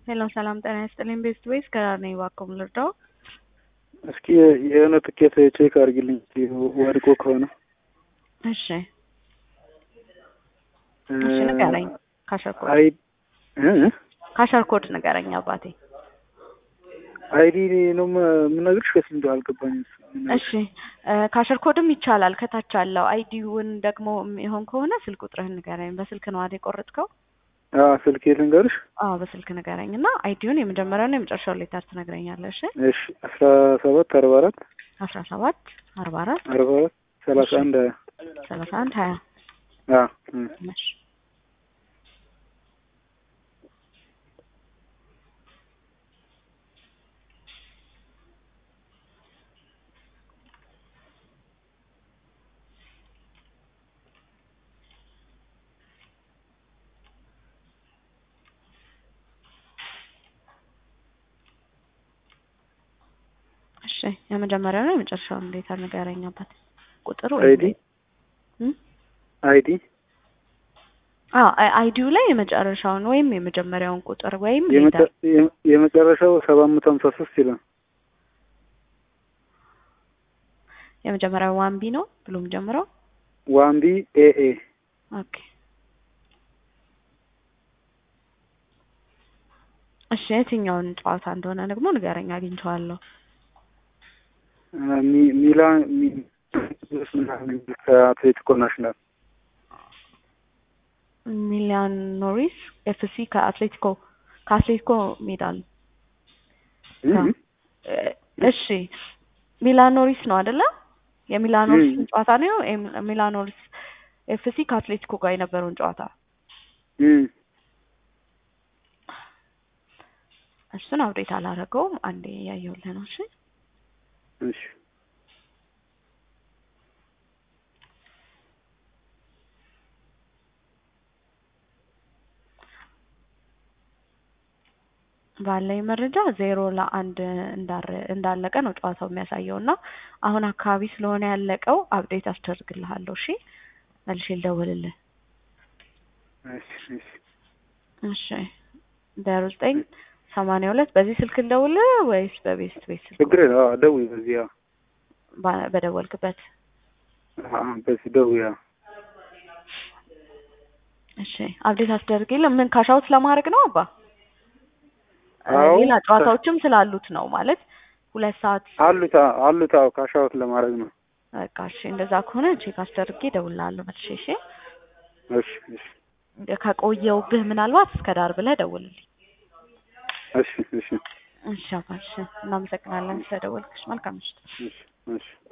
ሄሎ ሰላም ጤና ይስጥልኝ። ቤስት ዌይስ ከዳር ነኝ። እባክዎ ልርዳው? እስኪ የሆነ ትኬት ቼክ አድርጊልኝ ወድቆ ከሆነ እሺ እሺ ንገረኝ። ካሸር ኮድ አይ ካሸር ኮድ ንገረኝ አባቴ። አይዲ ነው የምነግርሽ ወይስ እንደው አልገባኝም። እሺ ካሸር ኮድም ይቻላል ከታች አለው። አይዲውን ደግሞ የሚሆን ከሆነ ስልክ ቁጥርህን ንገረኝ። በስልክ ነው አይደል የቆረጥከው? አዎ ስልኬ ልንገርሽ። አዎ በስልክ ንገረኝ እና አይዲውን የመጀመሪያውና የመጨረሻውን ሌተር ትነግረኛለህ። እሺ እሺ አስራ ሰባት አርባ አራት አስራ ሰባት አርባ አራት አርባ አራት ሰላሳ አንድ ሀያ ሰላሳ አንድ ሀያ አዎ እ እሺ እሺ የመጀመሪያው ነው የመጨረሻውን እንዴት ንገረኝ አባት። ቁጥር ወይ አይዲ አይዲ አዎ አይዲው ላይ የመጨረሻውን ወይም የመጀመሪያውን ቁጥር ወይም የመጨ- የመ- የመጨረሻው ሰባት መቶ ሀምሳ ሶስት ይላል። የመጀመሪያው ዋን ቢ ነው ብሎ የሚጀምረው። ዋንቢ ኤኤ ኦኬ እሺ የትኛውን ጨዋታ እንደሆነ ደግሞ ንገረኝ፣ አግኝቼዋለሁ። ሚ- ሚላን ሚ- ምናምን ከአትሌቲኮ ናሽናል ሚላን ኖሪስ ኤፍሲ ከአትሌቲኮ ከአትሌቲኮ ሜዳል እ? እሺ ሚላን ኖሪስ ነው አይደለ? የሚላን ኖሪስ ጨዋታ ነው። ኤም- ሚላን ኖሪስ ኤፍሲ ከአትሌቲኮ ጋር የነበረውን ጨዋታ እ እሱን አብዴት አላረገውም። አንዴ ያየሁልህ ነው። እሺ እሺ ባለኝ መረጃ ዜሮ ለአንድ እንዳረ- እንዳለቀ ነው ጨዋታው የሚያሳየው እና አሁን አካባቢ ስለሆነ ያለቀው አብዴት አስደርግልሃለሁ። እሺ መልሼ ልደውልልህ። እሺ እሺ እሺ ዜሮ ዘጠኝ ሰማንያ ሁለት በዚህ ስልክ ልደውልህ ወይስ በቤስት ቤት ስልክ ችግር የለም። አዎ ደውይ በዚህ አዎ ባ- በደወልክበት? አዎ በዚህ ደውይ አዎ እሺ አብዴት አስደርግልህ። ምን ካሻውት ለማድረግ ነው አባ? አዎ። ሌላ ጨዋታዎችም ስላሉት ነው ማለት ሁለት ሰዓት አሉት አዎ አሉት አዎ ካሻውት ለማድረግ ነው። በቃ እሺ እንደዛ ከሆነ ቼክ አስደርጌ እደውልልሃለሁ መልሼ። እሺ እሺ እሺ ከቆየውብህ ምናልባት እስከ ዳር ብለህ ደውልልኝ። እሺ እሺ እሺ አባ እሺ እናመሰግናለን ስለደወልክሽ። መልካም ምሽት። እሺ እሺ